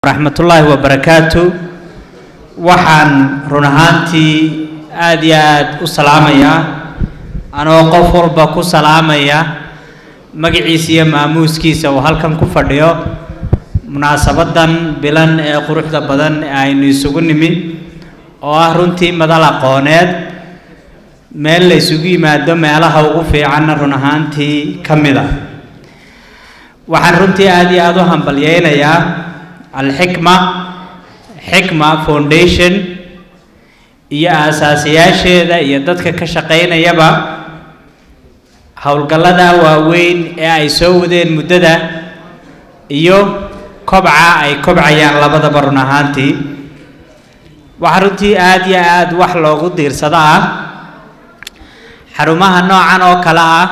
raxmatullaahi wabarakaatu waxaan run ahaantii aad iyo aad u salaamayaa anoo qof walba ku salaamaya magaciisa iyo maamuuskiisa uu halkan ku fadhiyo munaasabadan bilan ee quruxda badan ee aynu isugu nimid oo ah runtii madal aqooneed meel la isugu yimaado meelaha ugu fiicanna run ahaantii ka mid a waxaan runtii aad iyo aada u hambalyeynayaa alxikma xikma foundation iyo aasaasiyaasheeda iyo dadka ka shaqaynayaba howlgallada waaweyn ee ay soo wadeen muddada iyo kobca ay kobcayaan labadaba run ahaantii waxaa runtii aada iyo aada wax loogu diirsado ah xarumaha noocan oo kale ah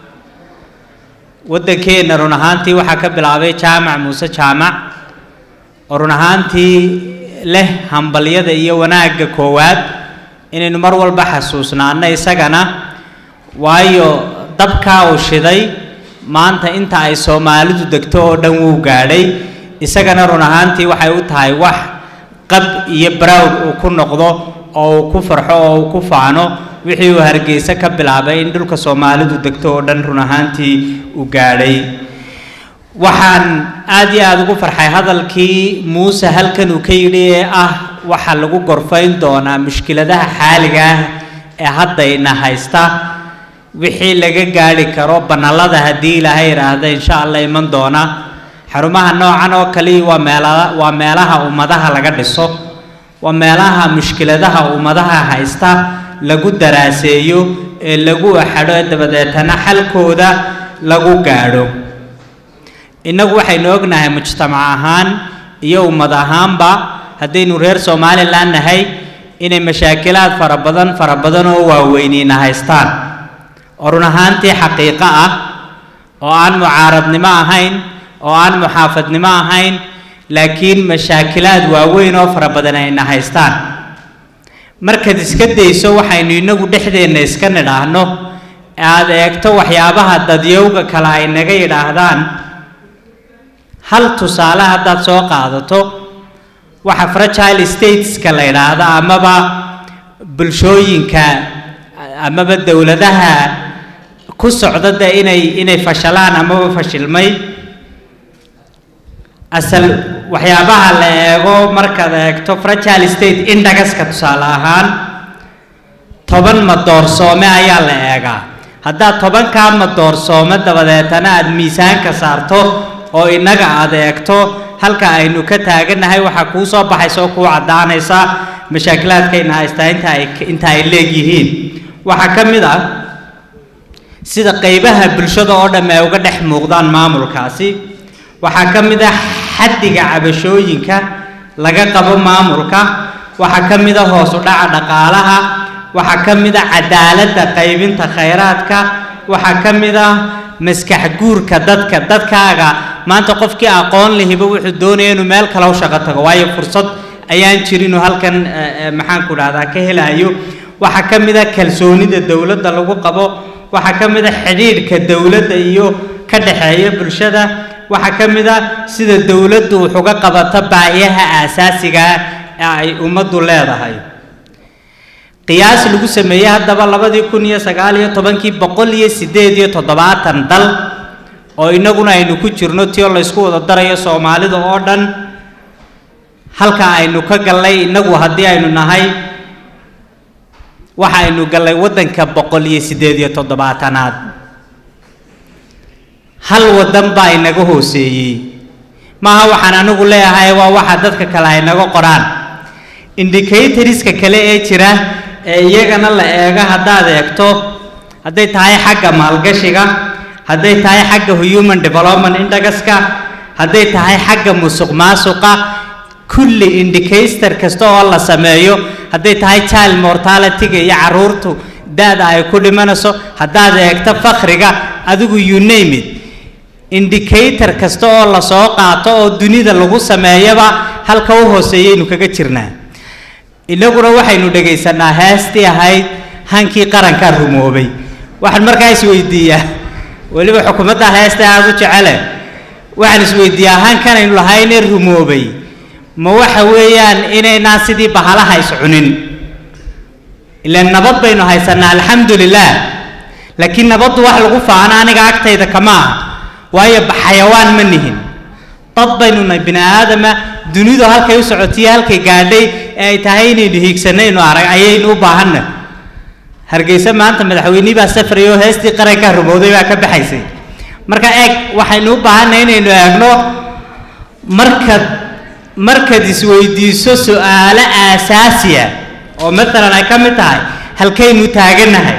waddankeenna run ahaantii waxaa ka bilaabay jaamac muuse jaamac oo run ahaantii leh hambalyada iyo wanaagga koowaad inaynu mar walba xasuusnaano isagana waayo dabkaa uu shiday maanta inta ay soomaalidu degto oo dhan wuu gaadhay isagana run ahaantii waxay u tahay wax qab iyo barowd uu ku noqdo oo uu ku farxo oo uu ku faano wixii uu hargeysa ka bilaabay in dhulka soomaalidu degto oo dhan run ahaantii uu gaadhay waxaan aad iyo aada ugu farxay hadalkii muuse halkan uu ka yidhi ee ah waxaa lagu gorfayn doonaa mushkiladaha xaaliga ah ee haddayna haysta wixii laga gaadhi karo banallada haddii ilaahay idhaahda insha allah iman doona xarumaha noocan oo kaliya waa meela waa meelaha ummadaha laga dhiso waa meelaha mushkiladaha ummadaha haysta lagu daraaseeyo ee lagu axadho ee dabadeetana xalkooda lagu gaadho innagu waxaynu ognahay mujtamac ahaan iyo ummad ahaanba haddaynu reer somalilan nahay inay mashaakilaad fara badan fara badan oo waaweynina haystaan oo run ahaantii xaqiiqo ah oo aan mucaaradnimo ahayn oo aan muxaafadnimo ahayn laakiin mashaakilaad waaweyn oo fara badan ayna haystaan markaad iska dayso waxaynu inagu dhexdeenna iska nidhaahno aad eegto waxyaabaha dadyowga kale ay naga yidhaahdaan hal tusaale haddaad soo qaadato waxa fragile stateska la yidhaahda amaba bulshooyinka amaba dowladaha ku socda de inay inay fashalaan amaba fashilmay asal waxyaabaha la eego markaad eegto fragile state indagaska tusaale ahaan toban madoorsoome ayaa la eegaa haddaad tobankaa madoorsoome dabadeetana aada miisaanka saarto oo innaga aada eegto halka aynu ka taagannahay waxaa kuu soo baxaysa oo kuu caddaanaysa mashaakilaadkayna haystaa inta ay inta ay leegyihiin waxaa ka mid ah sida qaybaha bulshada oo dhamm ay uga dhex muuqdaan maamulkaasi waxaa ka mid ah xaddiga cabashooyinka laga qabo maamulka waxaa ka mid ah hoos u dhaca dhaqaalaha waxaa ka mid ah cadaaladda qaybinta khayraadka waxaa ka mid ah maskax guurka dadka dadkaaga maanta qofkii aqoon lihiba wuxuu doonaya inuu meel kale u shaqo tago waayo fursad ayaan jirinuu halkan maxaanku dhahdaa ka helayo waxaa ka mid ah kalsoonida dowladda lagu qabo waxaa ka mid ah xidhiidhka dowladda iyo ka dhexeeya bulshada waxaa ka mid ah sida dowladdu wax uga qabato baahiyaha aasaasiga ee ay ummaddu leedahay qiyaas lagu sameeyey haddaba labadii kun iyo sagaal iyo tobankii boqol iyo siddeed iyo toddobaatan dal oo innaguna aynu ku jirno tio laysku wada darayo soomaalida oo dhan halka aynu ka gallay innagu haddii aynu nahay waxa aynu gallay waddanka boqol iyo siddeed iyo toddobaatanaad hal waddan baa inaga hooseeyey maaha waxaan anigu leeyahay waa waxa dadka kale ay naga qoraan indicatoriska kale ee jira ee iyagana la eego haddaad eegto hadday tahay xagga maalgashiga hadday tahay xagga human development indagaska hadday tahay xagga musuq maasuqa kulli indicator kasta oo la sameeyo hadday tahay child mortalityga iyo caruurtu da-da ay ku dhimanayso haddaad eegto fakhriga adigu you name it indicator kasta oo lasoo qaato oo dunida lagu sameeyaba halka u hooseeyaynu kaga jirnaa innaguna waxaynu dhegaysanaa heestii ahayd hankii qarankaa rumoobay waxaan markaa isweydiiyaa weliba xukuumadda heesta aada u jecele waxaan isweydiiyaa hankanaynu lahaynee rumoobay ma waxa weeyaan inaynaan sidii bahalaha is cunin ilaan nabad baynu haysanaa alxamdu lilah laakiin nabaddu wax lagu faano aniga agtayda kama aha waayo xayawaan ma nihin dad baynu nahay bini aadama dunidu halkay u socotiyo halkay gaadhay ee ay tahay inaynu hiigsanaynu arag ayaynu u baahanna hargeysa maanta madaxweynihii baa safraya oo heestii qarankaa rumowday baa ka baxaysay marka eeg waxaynu u baahannahay inaynu eegno markaad markaad isweydiiso su-aalo aasaasiya oo maalan ay ka mid tahay halkaynu taagannahay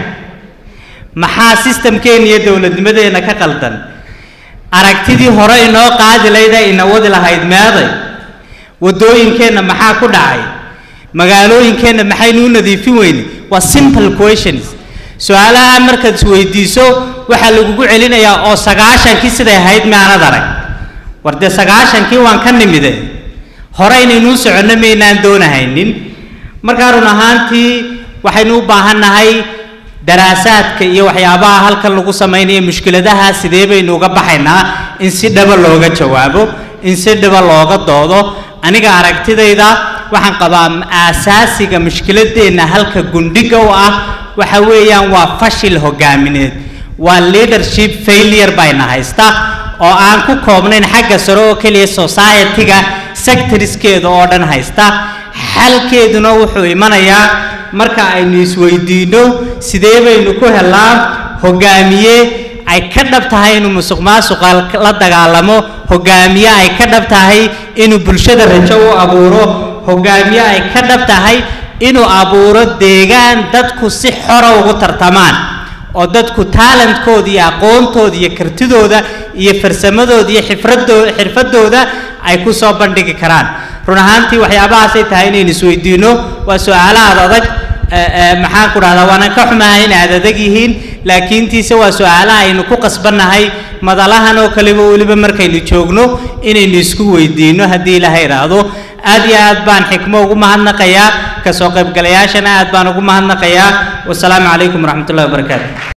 maxaa sistamkeena iyo dowladnimadeenna ka qaldan aragtidii hore inoo qaadi lahayd ee ina wadi lahayd meeday waddooyinkeenna maxaa ku dhacay magaalooyinkeenna maxaynu u nadiifin weyne waa simple questions su-aalaha markaad isweydiiso waxaa lagugu celinayaa oo sagaashankii siday ahayd maanad arag war dee sagaashankii waan ka nimide hore inaynuu soconno maynaan doonahaynin markaa run ahaantii waxaynu u baahannahay daraasaadka iyo waxyaabaha halkan lagu samaynayo mushkiladaha sidee baynu uga baxaynaa in si dhaba looga jawaabo in si dhaba looga doodo aniga aragtidayda waxaan qabaa aasaasiga mushkiladeenna halka gundhiga u ah waxa weeyaan waa fashil hogaamineed waa leadership failure bayna haysta oo aan ku koobnayn xagga sare oo keliya society-ga sectorskeeda oo dhan haysta xalkeeduna wuxuu imanayaa marka aynu isweydiinno sidee baynu ku helaa hogaamiye ay ka dhab tahay inuu musuq maasuqa la dagaalamo hogaamiye ay ka dhab tahay inuu bulshada rajo u abuuro hogaamiye ay ka dhab tahay inuu abuuro deegaan dadku si xora ugu tartamaan oo dadku talentkooda iyo aqoontooda iyo kartidooda iyo farsamadooda iyo xifradoo xirfadooda ay ku soo bandhigi karaan run ahaantii waxyaabahaasay tahay inaynu isweydiinno waa su-aalahaad adag maxaan ku dhahdaa waanan ka xumahay in aad adag yihiin laakiintiise waa su-aalaha aynu ku qasbannahay madalahan oo kaleba weliba markaynu joogno inaynu isku weydiinno haddii ilaaha idhaahdo aad iyo aad baan xikmo ugu mahadnaqayaa kasoo qaybgalayaashana aad baan ugu mahadnaqayaa wasalaamu calaykum waraxmatullahi wabarakaatu